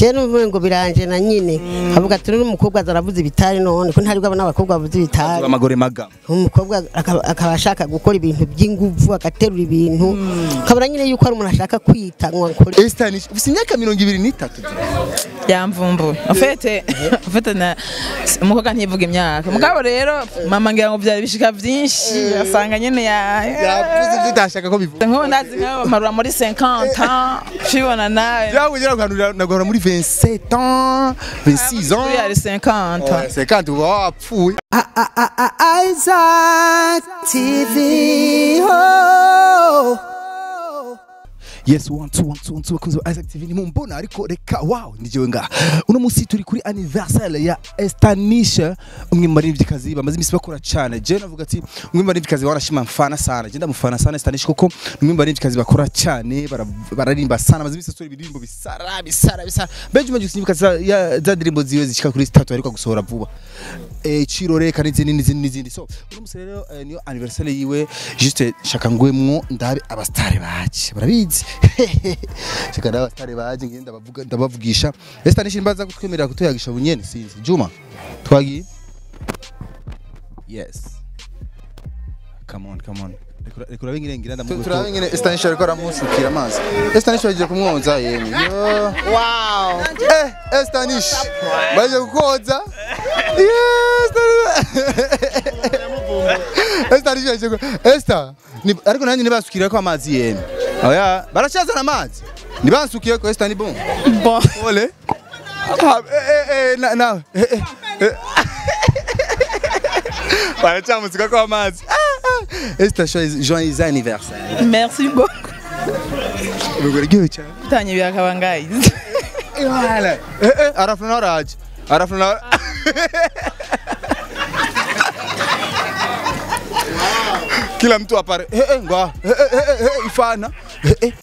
je numva ngo biranje na nyine avuga ati n'umukobwa azaravuza ibitari none ko ntari bwabona abakobwa bavuza ibitari amagore maga umukobwa akaba akaba ashaka gukora ibintu by'inguvu agaterura ibintu ukabona nyine yuko ari umuntu ashaka kwita ngo akore Estanish ufite imyaka mirongo ibiri n'itatu yamvumbuye ufite ufite na umukobwa ntivuga imyaka mugabo rero mama ngira ngo byari bishika byinshi asanga nyine ya yavuze ibyo utashaka ko bivuga nk'ubu ndazi nk'abo marura muri 50 shibona nawe yawe ugira ngo nagora muri 27 ans 26 Uri ans ari 50 50 uba wapfuye Isaac TV. Oh. yes one two one two one two bakunze ba Isaac TV ni mumbona ariko reka wow ndijewe nga uno munsi turi kuri anniversaire ya Estanisha umwe mu baririmbyikazi bamaze imisi bakora cyane je navuga ati umwe mu baririmbyikazi wanashima mfana sana je ndamufana sana Estanisha kuko ni umwe mu baririmbyikazi bakora cyane bara- bararimba sana bamaze imisi asora ibirimbo bisara bisara bisara benshi maze gusimbuka za ya- za ndirimbo ziwe zishika kuri zitatu ariko gusohora vuba eh Chirore kandi n'izindi n'izindi n'izindi so uno munsi rero eh, niyo anniversaire yiwe juste shaka ngwemwo ndabe abastare baje barabizi shaka ndabe abastare baje ngende ndabavuga ndabavugisha Esther nishi mbaza kutwemerera kutuyagisha bunyene sinzi Juma twagiye yes come on come on Rekura- rekura bingire ngira ndamugutu turabe nyine Estanisha ariko aramusukira amazi Estanisha bagiye kumwoza yemwe yo wow eh Estanisha bagiye kukoza yes Estanisha bagiye ku- Esther Ni- ariko nanjye nibasukira ko amazi yemwe oya baracazana amazi nibansukiye ko Esther ni bon bon Ole. Ah, eh, eh, eh, na, na, eh, eh, eh. Baracamusika ko amazi. Ah, ah. Esther joyeux joyeux anniversaire. merci beaucoup Ubwo cyane. tanye byakabangaye Voilà. Eh eh arafuna araje. Arafuna Kila mtu apare. Eh eh ngwa. Eh eh eh, eh eh ifana. Eh eh.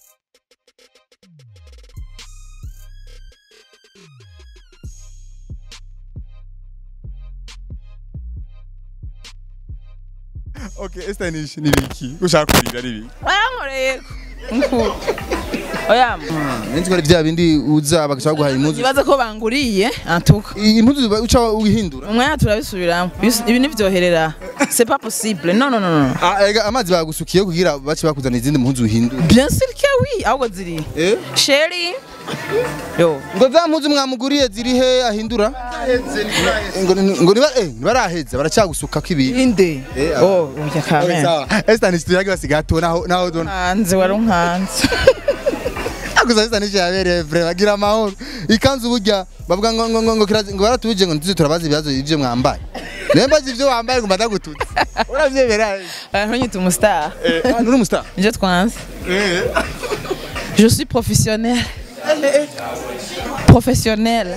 Okay, Esther ni ni biki? Ushaka kurira ni biki? barankoreye nku oya Nzi ko ari bya bindi uza bagashaka guhaye impuzu. ibaza ko banguriye antuka Impuzu uca uhindura. umwanya turabisubiramo Bis- ibi nivyoherera c'est pas possible non non non non Ah, ega amazi bagusukiye kugira bace bakuzana izindi mpuzu uhindura. bien sûr que oui ahubwo ziri Eh? sheri yo ngo za mpuzu mwamuguriye ziri he ahindura ngo ni- ngo niba eh nibaraheza baracyagusuka ko ibintu inde Eh, oh urya kamera sawa Esther ni tuyage basigaye ato naho naho dona hanze wari unkanze akuza Esther ni cyabereye vrai bagira amahoro ikanzu burya bavuga ngo ngo ngo ngo kirazi- ngo baratuje ngo ntuzi turabaza ibibazo ibyo mwambaye Nemba ivyo wambaye ngo mbadagututse uravyemera aranyita umustar eh ah, nuri umustar nje twanze eh je suis professionnel professionnel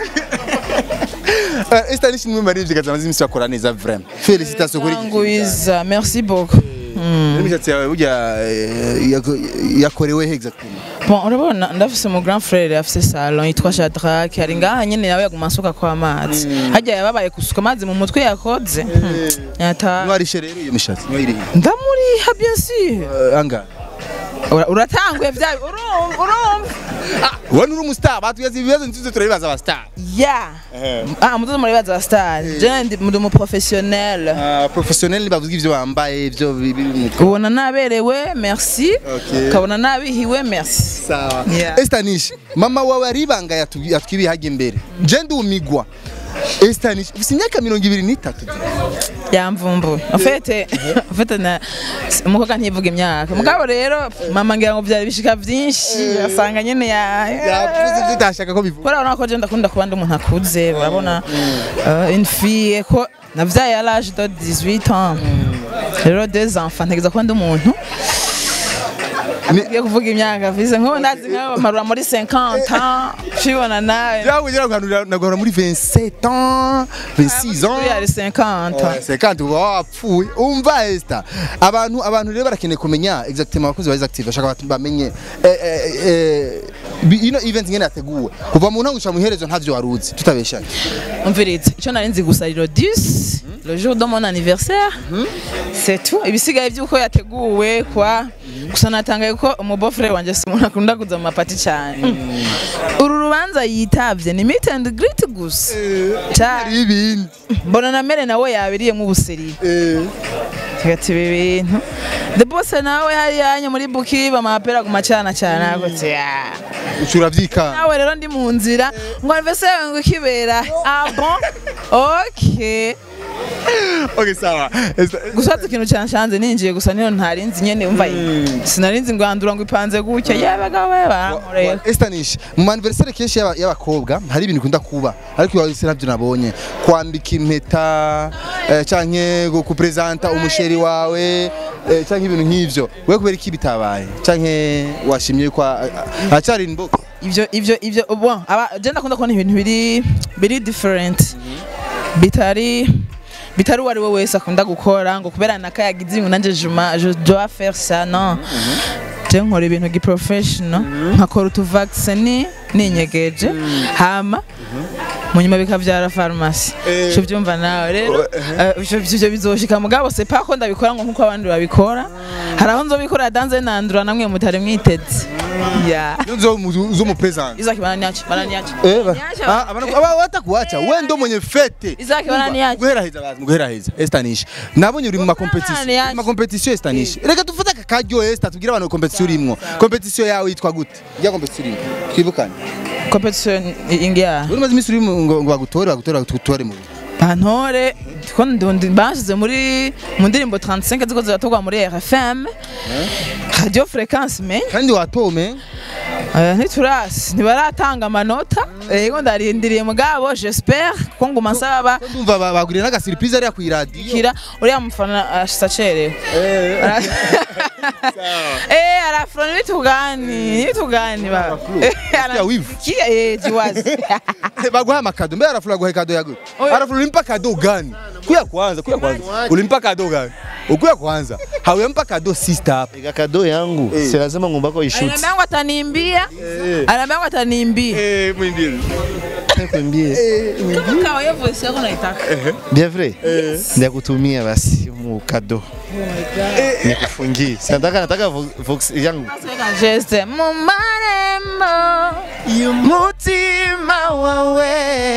Eh, Esther ni kimwe muri ivyo kaza imisi bakora neza vraiment félicitations kuri iki Ngwiza merci beaucoup imishatsi yawe burya eh, yako- yakorewe he exactement bon urabona ndafise mu grand frère afise salon yitwa Shadrack ari ngaha nyene nawe yaguma asuka kwa amazi hajya yababaye gusuka amazi mu mutwe yakoze Hmm. yata Mwarishe rero iyo mishatsi mwayirihe ndamuriha bien sûr Eh, angahe Ura- uratanguye vya urumva urumva wowe uri umustar batugeze ibibazo nziza turabibaza abastar ya ah mutozo muribaza wa star je ndi ndi mu professionnel professionnel bavuga ivyo bambaye ivyo biri mu mutwe ubona naberewe merci Okay. ukabona nabihiwe merci sawa Yeah. Estanish mama wawe ari ibanga yatubwi- yatwibihaga imbere je ndumigwa Estanish ufite imyaka mirongo ibiri n'itatu yamvumbuye ufite ufite na umukobwa ntivuga imyaka mugabo rero mama ngira ngo byari bishika byinshi asanga nyene ya yavuze ivyo utashaka ko bivuga kubera urabona ko je ndakunda kuba ndi umuntu akuze urabona euh, une fille ko navyaye à l'âge de 18 ans rero deux enfants ntegeza kuba ndi umuntu Ngiye kuvuga imyaka mfise nk'ubu ndazi nk'abo marura muri 50 ans shibona nawe yawe ugira ngo nagora muri 27 ans 26 uri ari ans 50 sekandi uba wapfuye umva Esther abantu abantu rero barakeneye kumenya exactement abakozi ba Active bashaka bati bamenye eh, eh, eh, bi- ino event ngene yateguwe kuva mu ntango gushika mu iherezo ntavyo waruzi tutabeshanye umvirize icyo nari nzi gusa rero 10 le jour de mon anniversaire c'est tout ibisigaye by'uko yateguwe kwa gusa natangaye ko umubofure wanje si umuntu akunda kuza mu mapati cyane uru rubanza yitavye ni meet and greet gusa cyane ibindi mbona na mere nawe yabiriyemo ubuseri hagati ibi bintu the boss nawe hariya muri buki bamapera kumacana cyane agutse ya ucura vyikanga nawe rero ndi mu nzira ngo anniversaire ngo ikibera ah bon okay okay sawa Esta- gusa ati ikintu cyanshanze ninjiye gusa niyo ntarinzi nyene umva sinarinzi ngo andura ngo ipanze gutya yabaga we barankoreye Estanish mu anniversaire kenshi y'aba- y'abakobwa hari ibintu bikunda kuba ariko iwawe se nabyo nabonye kwambika impeta eh, canke gu- kupresenta umusheri wawe eh, canke ibintu nk'ivyo wewe kubera iki bitabaye canke washimye ko hacari imboga ivyo ivyo ivyo bon aba je ndakunda kubona ibintu biri biri different bitari bitari uwari we wese akunda gukora ngo kubera naka yagize ibintu nanje juma je dois faire ça non je nkora ibintu gi professional nkakora utu vaccine ninyegeje hama mu nyuma bikavyara farumasi Eh. cyo byumva nawe rero eh, ivyo ivyo bizoshika mugabo c'est pas ko ndabikora ngo nkuko abandi babikora hari aho nzobikora danze nandura namwe mutari mwiteze yeah nzo uzo mu present Izaki bananiache, bananiache. Eh, ba- Niache, ah, abana- aba watakuacha we ndo mwenye fete Izaki bananiache. guheraheza bazi guheraheza Estanish nabonye uri mu ma competition Bananiache. ma competition Estanish reka dufate aka karyo Esta tubwire abantu competition urimwo competition yawe yitwa gute ya competition urimwo twibukane Competition ingia. uri maze iminsi uri mu- ngo ngo bagutore bagutore bagutore mu Bantore ko ndundi bashize muri mu ndirimbo 35 ziko ziratorwa muri RFM. Radio Fréquence me. kandi watome Eh, Ntiturasi, ntibaratanga amanota. Yego ndarindiriye mugabo j'espère ko nguma nsaba ko ndumva ba- baguriye n'aga surprise ariya ku radio kira uriya mufana ashitse acerewe eh arafuroni nitugani nitugani ba Ya wivu. kia eh jiwazi baguha amakado mbere arafura guha kado ya gute Oya. arafura ulimpa kado gani kuya kwanza kuya kwanza ulimpa kado gani ukuya kwanza hawempa kado sister hapa Ega kado yangu Eh. si lazima ngumbako ishuti ananiambia ngo atanimbia ananiambia ngo atanimbia eh mwindiri kwambie kama hiyo voice yako naitaka bien vrai ndakutumia basi mu kado nikufungie sinataka nataka vo- vox yangu Sasa geste mu marembo mutima wawe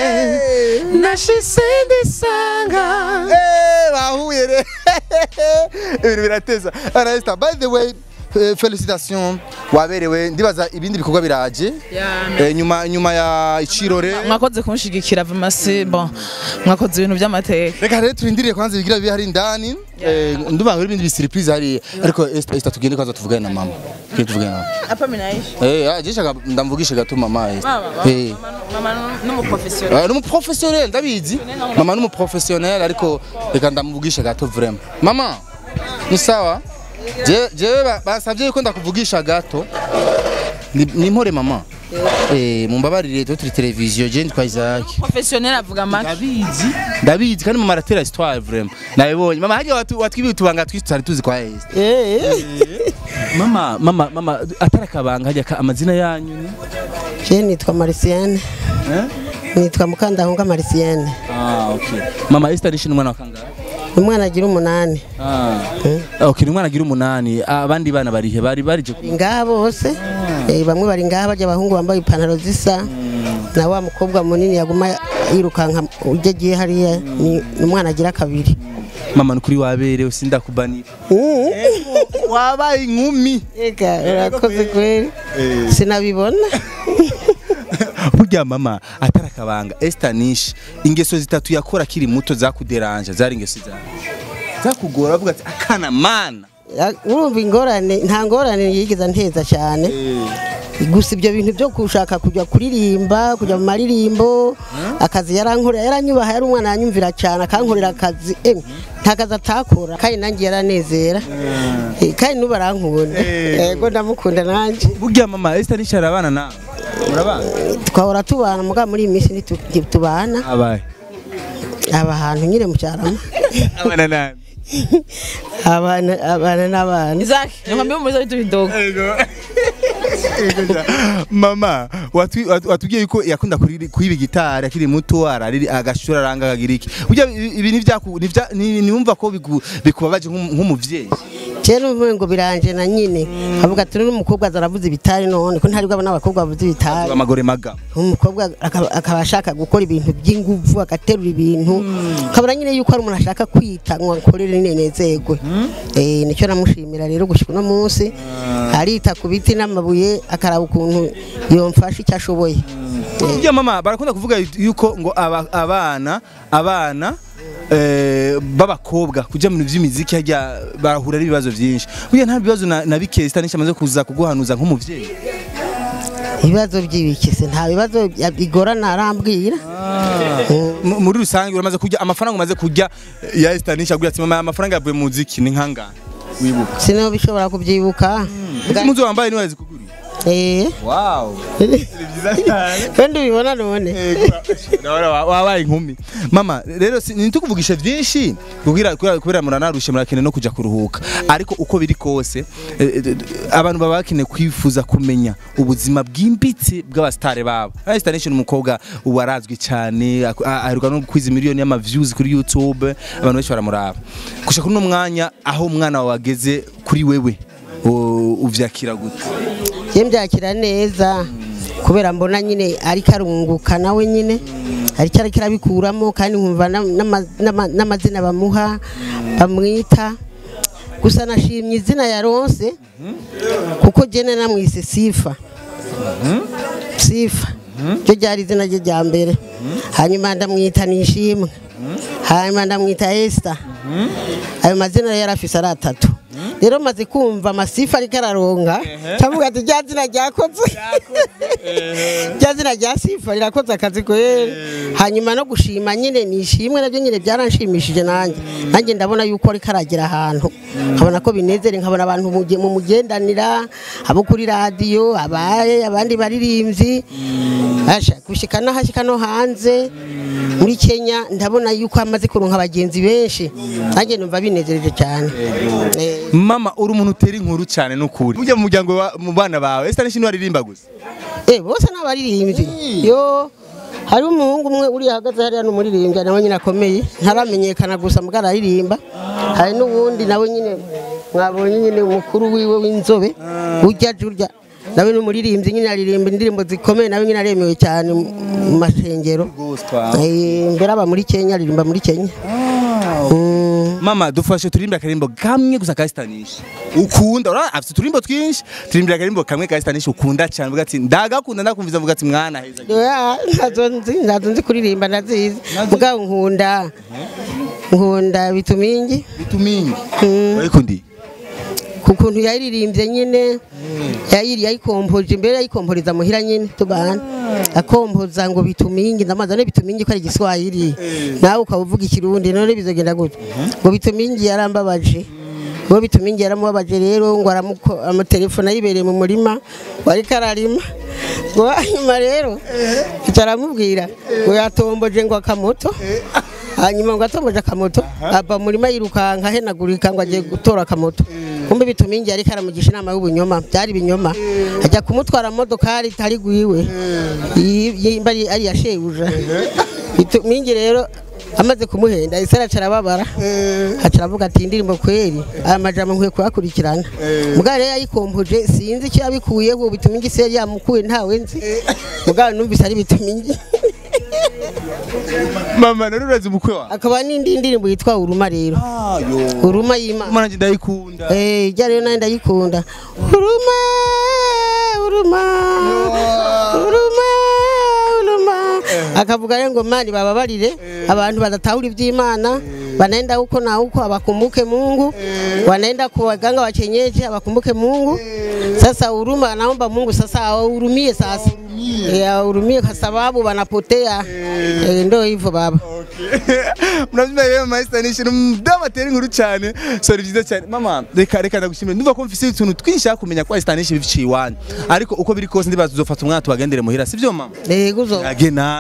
nashisendisanga Eh, bahuye re ibintu birateza aresta by the way eh, felicitation waberewe ndibaza ibindi bikorwa biraje Eh, nyuma nyuma ya icirore mwakoze kunshigikira vamasi bon mwakoze ibintu by'amateka reka rero turindiriye kwanza ibigira bibi hari indani Eh, ndumva hari ibindi bisurprise hari ariko Esther Esther tugende kwanza tuvugane na mama tugende tuvugane na mama hapa minaishi eh ah, jisha ndamvugishe gato mama Esther mama eh mama n'umuprofessionnel Ah, ni umuprofessionnel ndabizi mama ni umuprofessionnel ariko reka ndamuvugishe gato vraiment mama ni sawa Je- jewe ba- basavye yuko ndakuvugisha gato ni ni mpore mama eh mumbabarire turi televiziyo je nditwa Isaac professionnel avuga make ndabizi ndabizi kandi mama aratera histoire vraiment nabibonye mama hajya watu watwibi utubanga twisi tutari tuzi kwa Esther Eh, mama mama mama atarakabanga hajya ka- amazina yanyu ni je nitwa Marisienne eh nitwa Mukandahunga Marisienne ah okay mama Esther ni umwana wa kangahe umwana agira umunani Ah. Okay, ni umwana agira umunani abandi bana barihe bari barije ku- bari ngaha bose Eh, bamwe bari ngaha barya abahungu bambaye ipantaro zisa na wa mukobwa munini yaguma yirukanka ujya agiye hariya ni ni umwana agira kabiri mama nukuri waberewe sindakubanira Mm. wabaye inkumi Ega urakoze kweli sinabibona burya mama atarakabanga Esther Nish ingeso zitatu yakora akiri muto zakuderanja zari ingeso zawe zakugora avuga ati akana mana Ya- urumva ingorane nta ngorane yigeze nteza cyane gusa ibyo bintu byo gushaka kujya kuririmba kujya mu maririmbo akazi yarankorera yaranyubaha yari umwana yanyumvira cyane akankorera akazi eh, nta kazi atakora kandi nanjye yaranezera Eh, kandi n'ubu arankunda yego ndamukunda nanjye burya mama Esther Nish arabana nawe murabana twahora tubana mugabo muri iyi minsi ntitu- ntitubana abaye aba ahantu nyine mu cyarama abana nani abana abana n'abana Isaac nikwambia muulize vitu vidogo mama watwi- watu- watubwiye yuko yakunda kuriri- kwiba gitari akiri muto arariri agashura aranga akagira iki burya ibi- ibi nivyaku- nivya- ni- niwumva ko biku- bikubabaje nk'um- nk'umuvyeyi kera uvuye ngo biranje na nyine avuga ati n'umukobwa azaravuza ibitari none ko ntari bwabona abakobwa bavuza ibitari amagore maga umukobwa akaba akaba ashaka gukora ibintu by'inguvu agaterura ibintu ukabona nyine yuko ari umuntu ashaka kwita ngo akorere ninezerwe eh nicyo namushimira rero gushika uno munsi arita ku biti n'amabuye akaraba ukuntu yomfasha icyo ashoboye Eh, burya mama barakunda kuvuga yuko ngo aba- abana abana eh, b'abakobwa kuja mu bintu vy'imiziki harya barahura n'ibibazo vyinshi burya nta bibazo na, na bike stanisha amaze kuza kuguhanuza nk'umuvyeyi ibibazo by'ibikise nta bibazo bya- bigorana arambwira M- muri rusange uramaze kurya amafaranga umaze kurya eh, ya stanisha aguye ati mama amafaranga yavuye mu muziki ni nkangana wibuka sino bishobora kubyibuka izi muzo wambaye niwe yazikuguriye eh wow ni byiza cyane kandi ubibona none Ndabona wa- wabaye inkumi mama rero si- ntitukuvugishe byinshi kugira kubera- kubera muranarushe murakeneye no kujya kuruhuka ariko uko biri kose eh, eh, abantu baba bakeneye kwifuza kumenya ubuzima bwimbitse bw'abasitari babo Aya Star Nation umukobwa ubu arazwi cyane ak- a- aheruka no kwiza miliyoni y'amaviews kuri YouTube abantu benshi baramuraba gushaka kuri uno mwanya aho umwana wawe ageze kuri wewe u- uvyakira gute ye mbyakira neza kubera mbona nyine ariko arunguka nawe nyine ariko ariko arabikuramo kandi nkumva na- n'ama- n'ama- n'amazina bamuha bamwita gusa nashimye izina yaronse kuko jene namwise sifa sifa ryo ryari izina rye rya mbere hanyuma ndamwita nishimwe hanyuma ndamwita esita ayo mazina rero yari afise ari atatu rero maze kumva amasifa ariko araronga cavuga ati rya zina ryakoze rya zina rya sifa rirakoze akazi kwera hanyuma no gushima nyine nishimwe nabyo nyine byaranshimishije nanjye nanjye ndabona yuko ariko aragera ahantu nkabona ko binezere nkabona abantu muge- mu mugendanira abo kuri radiyo abaye abandi baririmbyi asha gushika n'ahashika no hanze muri Kenya ndabona yuko amaze kuronka abagenzi benshi nanjye numva binezereje cyane Eh. mama uri umuntu utera inkuru cyane n'ukuri ujya mu muryango wa- mu bana bawe Star Nation waririmba gusa Eh bose ni abaririmbyi yo hari umuhungu umwe uri hagaze hariya ni umuririmbyi nawe nyine akomeye ntaramenyekana gusa mbwa araririmba hari n'uwundi nawe nyine mwabonye nyine umukuru wiwe w'inzobe ujya jurya nawe ni umuririmbyi nyine aririmba indirimbo zikomeye nawe nyine aremewe cyane mu mu mashengero Eh, mbere aba muri Kenya aririmba muri Kenya Mm. mama dufashe turirimbe akarimbo kamwe gusa ka Star Nation ukunda urabona afite uturimbo twinshi turirimbe akarimbo kamwe ka Star Nation ukunda cyane uvuga ati ndagakunda ndakumviza uvuga ati mwana heza Oya, ntazo nzi ntazo nzi kuririmba ndazizi mugabo nkunda nkunda bitumingi bitumingi Mm. urayikundi ku kuntu yayiririmbye nyine yayiri yayikompoje imbere yayikomporeza muhira nyine tubana akompoza ngo bitumingi ndamaze ne bitumingi ko ari igiswahili nawe ukaba uvuga ikirundi none bizogenda gute ngo bitumingi yarambabaje ngo bitumingi yaramubabaje rero ngo aramuko amatelefone ayibereye mu murima wari kararima ngo hanyuma rero icyo aramubwira ngo yatomboje ngo akamoto hanyuma ngo atomboje akamoto ava mu murima yirukanka ahenagurika ngo agiye gutora akamoto kumbe bitumingi ariko aramugisha inama y'ubunyoma byari ibinyoma ajya kumutwara mu modokari itari gwiwe yi- yimba ari ari iya shebuja bitumingi rero amaze kumuhenda isi araca arababara aca aravuga ati indirimbo kweri aya majambo nkwiye kuyakurikirana mugabo rero yayikompoje sinzi icyo yabikuyeho bitumingi se yari yamukuye ntawe nzi mugabo numvise ari bitumingi mama nari urazi umukwe wawe akaba n'indi ndirimbo yitwa uruma rero uruma y'imana mwana njye ndayikunda Eh, ijya rero nayo ndayikunda uruma uruma uruma uruma akavuga rero ngo mani bababarire abantu badatahura iby'imana wanaenda huko na huko abakumbuke Mungu wanaenda kwa waganga wa kienyeji abakumbuke Mungu sasa huruma naomba Mungu sasa awahurumie sasa Eh, awahurumie kwa sababu wanapotea Eh, ndio hivyo baba murabyumva rero mama Star Nation umudamu atera inkuru cyane so ni byiza cyane mama reka reka ndagushimira ndumva ko mfise utuntu twinshi nshaka kumenya kwa Star Nation biciye iwanyu ariko uko biri kose ndibaza uzofata umwana tubagendere muhira sibyo mama yego uzo age namwe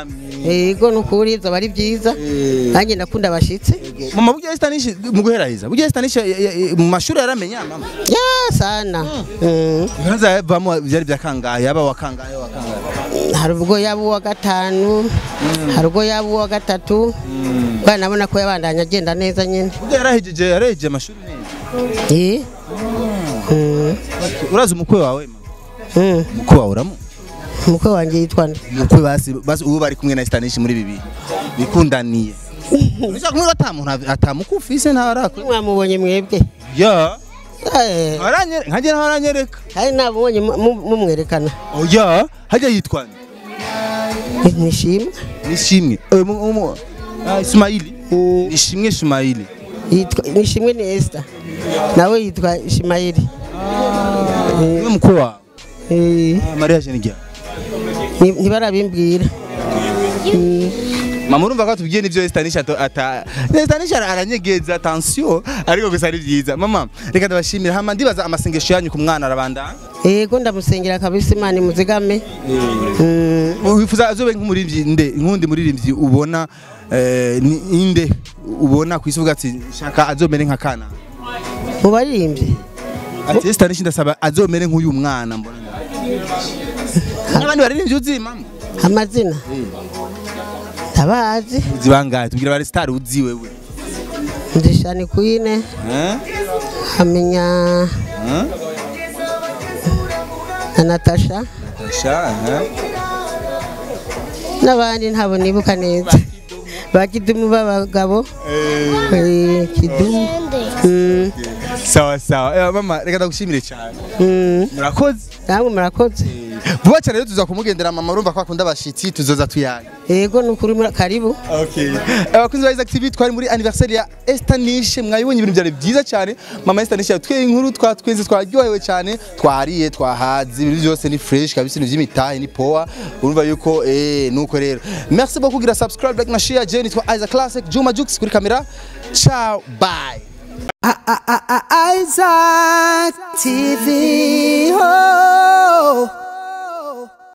yego nukuri zoba ari byiza nanjye ndakunda abashitsi mama burya Estanish mu guheraheza burya Estanish mu mashuri yaramenya mama ya sana Mm. Nkaza yavamo byari byakangaye yaba wakangaye wakangaye hari ubwo yaba uwa gatanu hari ubwo yaba uwa gatatu bwana nabona ko yabandanya agenda neza nyine burya yarahejeje yarahejeje amashuri neza Eh. Mm. urazi umukwe wawe mama Mm. umukwe wawe uramu umukwe wanjye yitwa nde umukwe basi basi ubu bari kumwe na Estanish muri bibi bikundaniye Ushaka kumwe atamuntu atamukufise ntarakwe mwamubonye mwebwe ya Eh, aranyere nkaje ntaranyereka hari nabonye mu- mu- mumwerekana oya hajya yitwa nde nishimwe nishimwe Eh, mu- mu- ah, Ismaili Mm. nishimwe Ismaili yitwa nishimwe ni Esther nawe yitwa Ishimayeli niwe mukwe wawe Eh, Ah, Maria Jenigia ni- ntibarabimbwira Mm. mama urumva ko tubwiye n'ibyo Estanish ato- ata Estanish ara- aranyegeza attention ariko gusa ari byiza mama reka ndabashimira hama ndibaza amasengesho yanyu ku mwana arabandana yego ndamusengera kabisa imana imuzigame Mm. wifuza azobe nk'umuririmbyi nde nkundi muririmbyi ubona eh, ni inde ubona ku isi uvuga ati shaka azomere nka kana mu baririmbyi ati Estanish ndasaba azomere nk'uyu mwana mbona n'abandi baririmbyi uzi mama amazina ndabazi uzi bangahe tubwira bari star uzi wewe ndishani kwine eh hamenya eh na natasha sha eh n'abandi ntabwo nibuka neza ba kidumu b'abagabo Eh, kidumu Mm, sawa sawa Eh, mama reka ndagushimire cyane mm. murakoze namwe murakoze vuba cyane rero tuza kumugendera mama urumva ko akunda abashitsi tuzoza tuyaye yego ni ukuri muri- karibu Okay. Abakunzi ba Isaac TV twari muri anniversaire ya Estanish mwayibonye ibintu byari byiza cyane. Mama Estanish yatweye inkuru twatwenze twaryohewe cyane twariye twahaze ibintu byose ni fresh kabisa ibintu by'imitahe ni power urumva yuko eh nuko rero. Merci beaucoup kugira subscribe like na share je nitwa Isaac Classic Juma Jux kuri kamera. Ciao bye. Isaac TV. Oh.